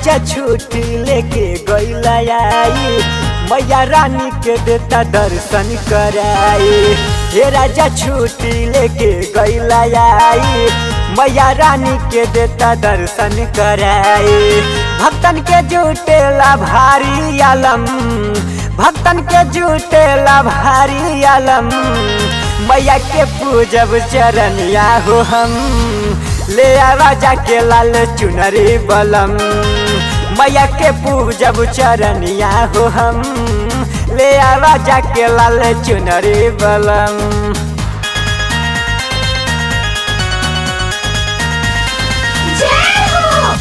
राजा छुट्टी लेके गैला आई मैया रानी के देता दर्शन कराई हे राजा छुट्टी लेके गैला आई मैया रानी के देता दर्शन कराई भक्तन के जुटेला भारी आलम भक्तन के जुटेला भारी आलम मैया के पूजब चरनिया हो हम ले आवा जाके लाल चुनरी बलम मैया के पूजब चरनिया हो हम ले आवा जाके लाल चुनरी बलम जय हो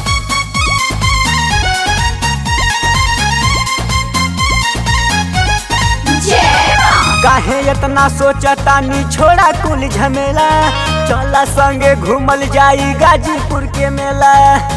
जय मां काहे इतना सोचता नी छोड़ा कुल झमेला चला संगे घूमल जाई गाजीपुर के मेला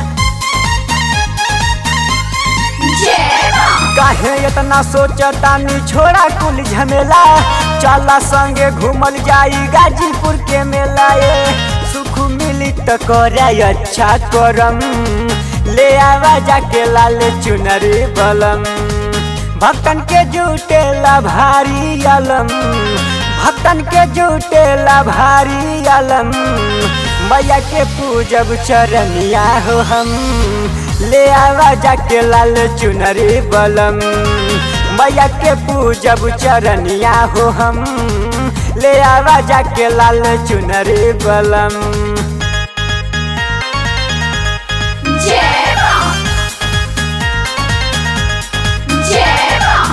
जय मां काहे इतना सोचता नी छोड़ा कुल झमेला चला संगे घूमल जाई गाजीपुर के मेला ये सुख मिली तो करे अच्छा करम ले आवा जाके लाल चुनरी बलम भक्तन के जुटेला भारी अलम भक्तन के जुटेला भारी अलम मैया के पूजब चरनिया हो हम ले आवा जाके लाल चुनरी बलम मैया के पूजब चरनिया हो हम ले आवा जाके लाल चुनरी बलम जय मां जय मां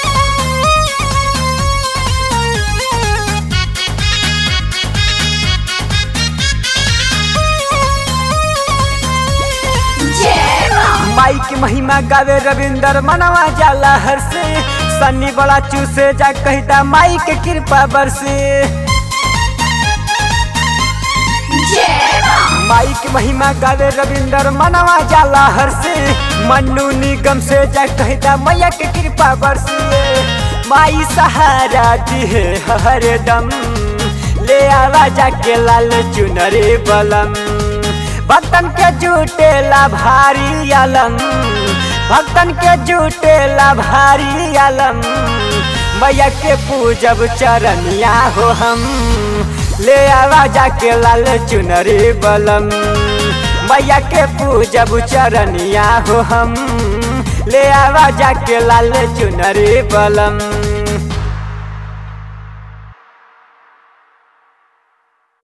जय मां माई की महिमा गावे रविंदर मनवा जाला हर से सन्नी बड़ा चूसे जा कहता माई के कृपा बरसे जय मां माई की महिमा गावे रविंदर मनवा जाला हर से मन्नू निगम से जा कहता मैया के कृपा बरसे माई सहारा दी है हर दम ले आवा जाके लाल चुनरी बलम भक्तन के जुटेला भारी आलम भक्तन के जुटेला भारी आलम मैया के पूजब चरनिया हो हम ले आवा जाके लाल चुनरी बलम मैया के पूजब चरनिया हो हम ले आवा जाके लाल चुनरी बलम